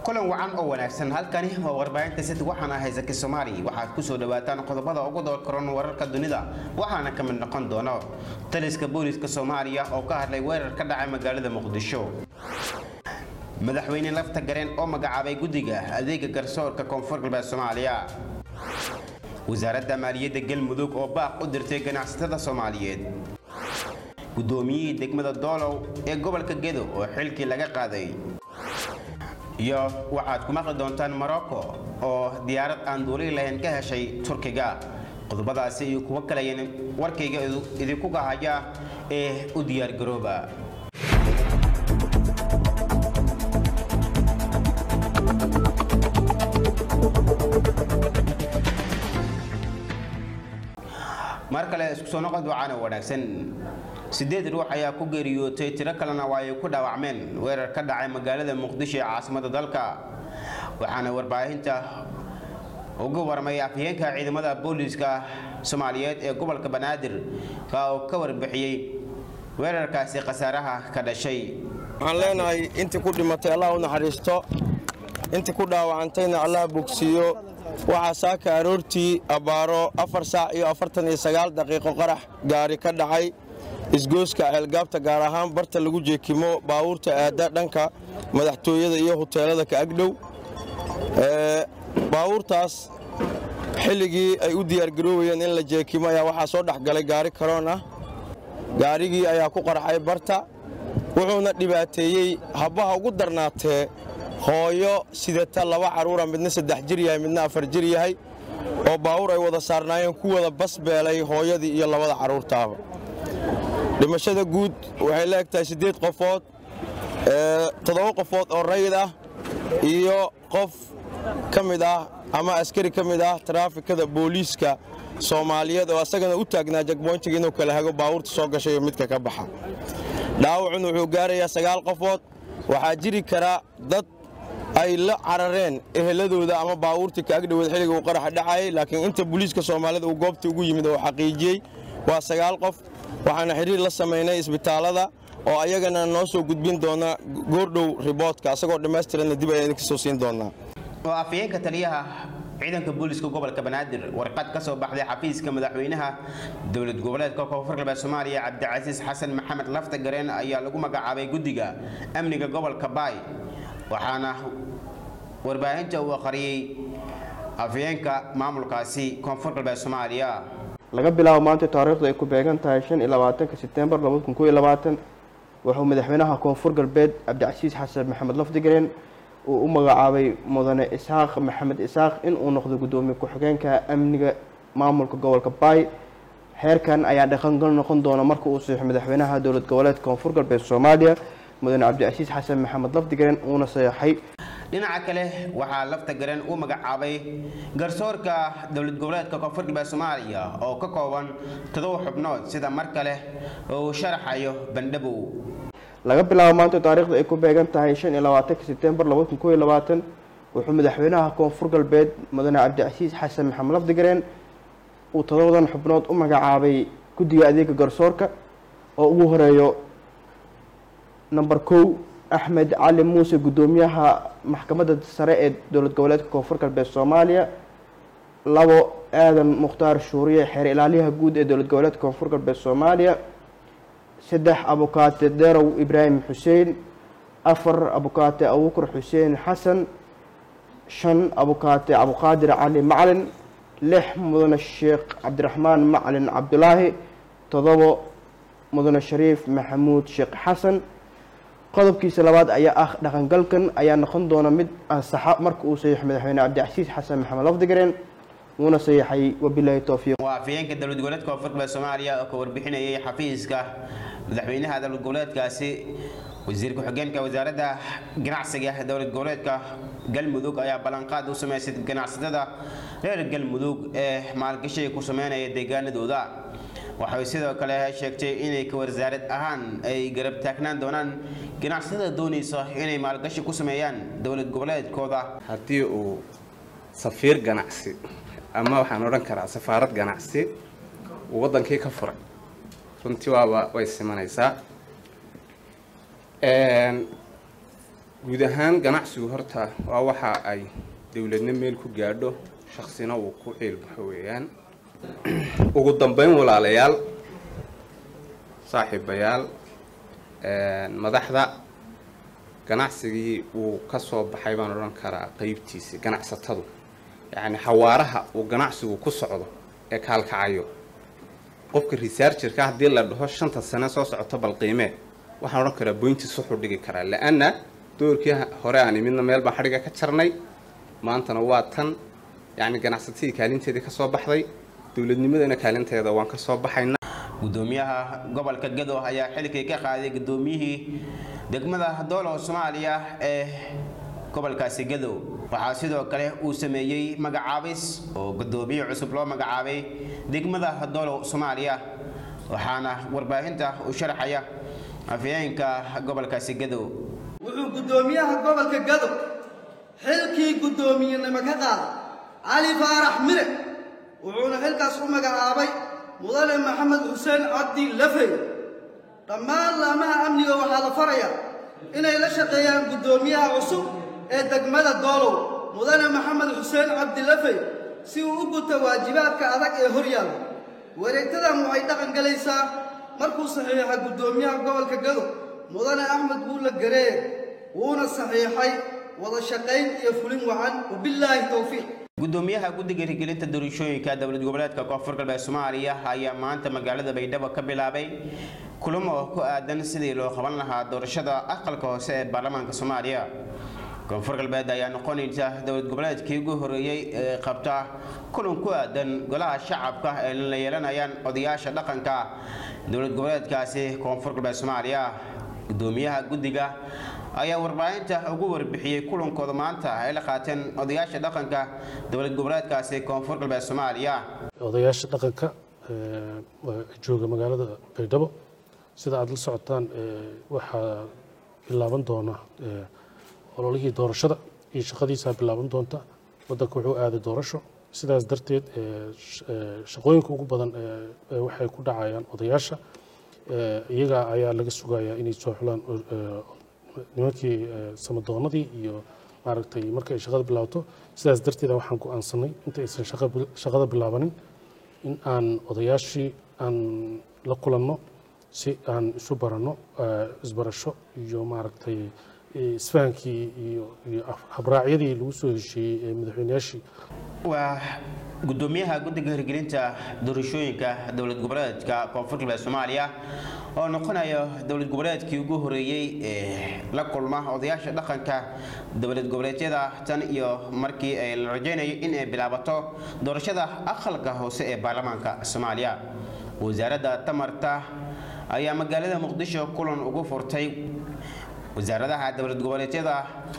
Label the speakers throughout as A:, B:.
A: kulan wacan oo wanaagsan halkani waa warbaahinta sid waxaana haysaki soomaali waxaad kusoo dhawaataan qodobada ugu doorkaroon wararka dunida waxaana ka mid noqon doono taliska booliska soomaaliya oo ka hadlay weerar ka dhacay magaalada muqdisho madaxweyne lafta gareen oo magacaabay guddiga adeega garsoorka koonfur galbeed soomaaliya wasaaradda maaliyadda galmudug oo baaq u dirtay ganacsatada soomaaliyeed guddoomiyihii degmada doolow ee gobolka gedo oo xilkii laga qaaday iyo waxaad ku maqli doontaan morocco oo diyaarad aan duuli lahayn ka heshay turkiga qodobadaasi iyo kuwo kaleyan warkayga idinku gahaya ee u diyaargarooba mar kale isku soo noqod wacaana wanaagsan sideed ruux ayaa ku geeriyootay tiro kalena waa ay ku dhaawacmeen weerar ka dhacay magaalada muqdisho ee caasimada dalka waxaana warbaahinta uga warmay afhayeenka ciidamada booliiska soomaaliyeed ee gobolka banaadir oo ka warbixiyey weerarkaasi khasaaraha ka dhashay
B: waxaan leenahay intii ku dhimatay allah u naxariisto intii ku dhaawacantayna allah bogsiiyo waxaa saaka aroortii abbaaro afar saac iyo afartan iyo sagaal daqiiqo qarax gaari ka dhacay isgooska ceelgaabta gaar ahaan barta lagu jeekimo baawuurta aadda dhanka madaxtooyada iyo huteelada ka agdhow baawuurtaas xilligii ay u diyaargaroobayeen in la jeekimo ayaa waxaa soo dhex galay gaari karoon ah gaarigii ayaa ku qarxay barta wuxuuna dhibaateeyey habbaha ugu darnaatee hooyo sidata laba carruura midna saddex jir yahay midna afar jir yahay oo baawur ay wada saarnaayeen ku wada basbeelay hooyadii iyo labada carruurtaaba dhimashada guud waxay la eg tahay siddeed qofood toddoba qofood oo rayid ah iyo qof ka mid ah ama askari ka mid ah taraafikada booliiska soomaaliyeed oo asagana u taagnaa jagboontiga inuu kala hago baawurta soo gashay iyo midka ka baxa dhaawacun wuxuu gaarayaa sagaal qofood waxaa jiri kara dad ay la carareen eheladooda ama baawuurtii ka agdhoweed xilliga uu qaraxa dhacayay laakiin inta booliiska soomaalida uu goobta ugu yimid oo xaqiijiyey waa sagaal qof waxaana xidhiir la samaynay isbitaallada oo ayagana noo soo gudbin doona goordhow riboodka asagoo dhammaystiranna dib ayaan idinka soo siin doonaa
A: oo afhayeenka taliyaha ciidanka booliska gobolka banaadir warqad ka soo baxday xafiiska madaxweynaha dowlad goboleedka koonfur galbeed soomaaliya cabdicasiis xasan maxamed lafta gareen ayaa lagu magacaabay guddiga amniga gobolka baay waxaana warbaahinta uu akhriyey afhayeenka maamulkaasi koonfur galbeed soomaaliya
C: laga bilaabo maanta taariikhdu ay ku beegan tahay shan iyo labaatanka sebtembar labada kun koiyo labaatan wuxuu madaxweynaha koonfur galbeed cabdicasiis xasan maxamed lafdigareen uu u magacaabay mudane isxaaq maxamed isxaaq inuu noqdo guddoomiye ku-xigeenka amniga maamulka gobolka baay xeerkan ayaa dhaqangal noqon doona marka uu saxiixo madaxweynaha dowlad goboleedka koonfur galbeed soomaaliya mudane cabdicasiis xasan maxamed lafdigareen uuna saxeixay
A: dhinaca kale waxaa lafta gareen uu magacaabay garsoorka dowlad goboleedka koonfur galbeed soomaaliya oo ka kooban todoba xubnood sida mar kale uu sharaxayo bandhabow
C: laga bilaabo maanta taariikhda ay ku beegan tahay shan iyo labaatanka sebtembar labada kun koiyo labaatan wuxuu madaxweynaha koonfur galbeed mudane cabdicasiis xasan maxamed lafdigareen uu todobadan xubnood u magacaabay guddiga adeega garsoorka oo ugu horeeyo number kow axmed cali muuse guddoomiyaha maxkamadda sare ee dowlad goboleedka koonfur galbeed soomaaliya labo aadan mukhtaar shuuriye xeer ilaaliyaha guud ee dowlad goboleedka koonfur galbeed soomaaliya saddex abukaate derow ibraahim xuseen afar abukaate abuukar xuseen xasan shan abukaate cabdiqaadir cali macalin lix mudane sheekh cabdiraxmaan macalin cabdulaahi todobo mudane shariif maxamuud sheekh xasan qodobkiisa labaad ayaa ah dhaqangalkan ayaa noqon doona mid ansaxa marka uu saxiixo madaxweyne cabdicasiis xasan maxamed lafdigareen wuuna saxiixay wabilaahi towfiiq
A: waa afhayeenka dowlad goboleedka koonfur galbeed soomaaliya oo ka warbixinayay xafiiska madaxweynaha dowlad goboleedkaasi wasiir ku-xigeenka wasaaradda ganacsiga dowlad goboleedka galmudug ayaa ballanqaad u sameysay ganacsatada reer galmudug ee maalgashiga ku sameynaya deegaanadooda waxay sidoo kale sheegtay inay ka wasaarad ahaan ay garab taagnaan doonaan ganacsatada doonaysa inay maalgashi ku sameeyaan dowlad goboleedkooda
D: haddii uu safiir ganacsi ama waxaan odhan karaa safaarad ganacsi uu waddankii ka furay runtii waaba way simanaysaa guud ahaan ganacsigu horta waa waxa ay dowladna meel ku gaadho shaksina uu ku ciilbaxo weeyaan ugu dambeyn walaalayaal saaxiibayaal madaxda ganacsigii uu ka soo baxay baan odhan karaa qeybtiisii ganacsatadu yacni xawaaraha uu ganacsigu ku socdo ee kaalkacayo qofka researcherka haddii la dhaho shanta sane soo socoto bal qiimee waxaan odhan karaa boyntiis wuxuu dhigi karaa la-anna doorkii hore aan imidna meel baan xadhiga ka jarnay maantana waa tan yacni ganacsatadii kaalinteedii ka soo baxday dowladnimadana kaalinteeda waan ka soo baxayna
A: gudoomiyaha gobolka gado ayaa xilkii ka qaaday gudoomiyihii degmada doolow soomaaliya ee gobolkaasi gadow waxaa sidoo kale uu sameeyey magacaabis oo gudoomiye cusub loo magacaabay degmada doolow soomaaliya waxaana warbaahinta u sharaxaya afyeenka gobolkaasi gadow
E: wuxuu guddoomiyaha gobolka gadow xilkii guddoomiyenimo ka qaaday cali faarax mire wuxuuna xilkaas u magacaabay mudane maxamed xuseen cabdi lafey dhammaan laamaha amniga waxaa la farayaa inay la shaqeeyaan guddoomiyaha cusub ee degmada doolow mudane maxamed xuseen cabdi lafey si uu u guto waajibaadka adag ee hor yaalla wareegtadan waxay dhaqan galaysaa markuu saxiixa guddoomiyaha gobolka gadow mudane axmed buulle gareer wuuna saxiixay wada shaqayn iyo fulin wacan wabillaahi towfiiq
A: gudoomiyaha guddiga hirgelinta doorashooyinka dowlad goboleedka koonfur galbeed soomaaliya ayaa maanta magaalada baydhabo ka bilaabay kulamo ku aadan sidii loo qaban lahaa doorashada aqalka hoose ee baarlamaanka soomaaliya koonfur galbeed ayaa noqonaysa dowlad goboleedkii ugu horeeyey ee qabta kulan ku aadan golaha shacabka ee la yeelanayaan odayaasha dhaqanka dowlad goboleedkaasi koonfur galbeed soomaaliya gudoomiyaha guddiga ayaa warbaahinta ugu warbixiyey kulankooda maanta ay la qaateen odayaasha dhaqanka dowlad goboleedkaasi koonfur galbeed soomaaliya
F: odayaasha dhaqanka jooga magaalada baydhabo sida aada la socotaan waxaa bilaaban doona ololihii doorashada iyo shaqadiisaa bilaaban doonta wadanka wuxuu aaday doorasho sidaas darteed shaqooyinka ugu badan waxay ku dhacayaan odayaasha iyaga ayaa laga sugayaa inay soo xulaan nimankii samadoonadii iyo maaragtay marka ay shaqada bilaabato sidaas darteeda waxaan go-aansanay inta aysan shaqada bilaabanin in aan odayaashii aan la kulanno si aan isu baranno isbarasho iyo maaragtay isfahankii iyo iyo habraacyadii lagu soo heshiiyey ee madaxweynayaashii
A: waa gudoomiyaha guddiga hirgelinta doorashooyinka dowlad goboleedka koonfur galbeed soomaaliya oo noqonaya dowlad goboleedkii ugu horeeyey ee la kulma odayaasha dhaqanka dowlad goboleedyada tan iyo markii ay la rajaynayo in ay bilaabato doorashada aqalka hoose ee baarlamaanka soomaaliya wasaaradda tamarta ayaa magaalada muqdisho kulan ugu furtay wasaaradaha dowlad goboleedyada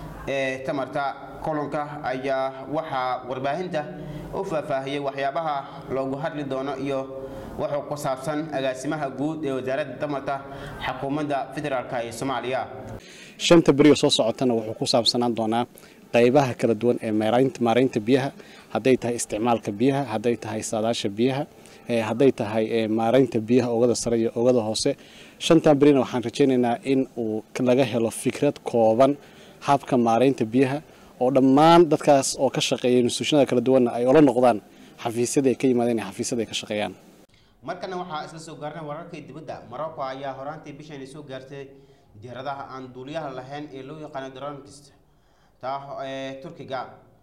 A: ee tamarta kulanka ayaa waxaa warbaahinta u faahfaahiyey waxyaabaha loogu hadli doono iyo wuxuu ku saabsan agaasimaha guud ee wasaaradda tamarta xukuumadda federaalk ee soomaaliya
G: shanta berioo soo socotana wuxuu ku saabsanaan doonaa qaybaha kala duwan ee maaraynta biyaha hadday tahay isticmaalka biyaha hadday tahay saadaasha biyaha hadday tahay maaraynta biyaha oogada sare iyo oogada hoose shantan berina waxaan rajaynaynaa in uu laga helo fikrad kooban habka maaraynta biyaha oo dhammaan dadkaas oo ka shaqeeya instituushanada kala duwanna ay ola noqdaan xafiisyada ay ka yimaadeen iyo xafiisyada ay ka shaqeeyaan
A: markana waxaa isla soo gaarnay wararkii dibadda morocco ayaa horaantii bishan soo gaartay diyaaradaha aan duuliyaha lahayn ee loo yaqaano dronkist taa ee turkiga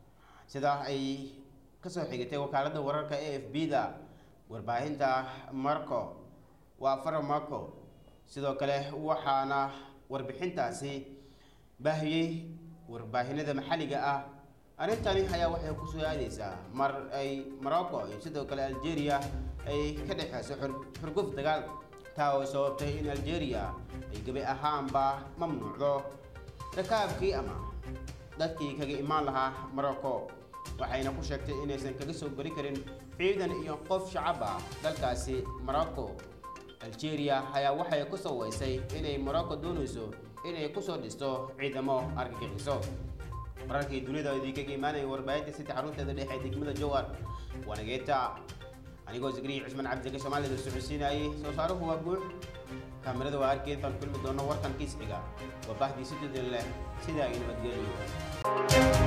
A: sida ay kasoo xigatay wakaaladda wararka a f b da warbaahinta marco waa faro marco sidoo kale waxaana warbixintaasi baahiyey warbaahinada maxalliga ah arrintani ayaa waxay kusoo aadeysaa mar ay morocco iyo sidoo kale algeria ay ka dhexeyso xurguf dagaal taa oo sababtay in algeria ay gebi ahaanba mamnuucdo rakaabkii ama dadkii kaga imaan lahaa morocco waxayna ku sheegtay inaysan kaga soo geli karin ciidan iyo qof shacab ah dalkaasi morocco algeria ayaa waxay ku soo weysay inay morocco doonayso inay kusoo dhisto ciidamo argagixiso wararkii dunida idinkaga imaanaya warbaahinta sita xarunteeda dhexe ee degmada jowar waanageeta anigoo zikriya cusman cabdiga soomaalida socodsiinayay soo saaruhu waa guux kaamirada waa arkeed baan kulmi doona warkan kiisxiga waa bahdii si dudin leh sidaa ay nabadgeliyo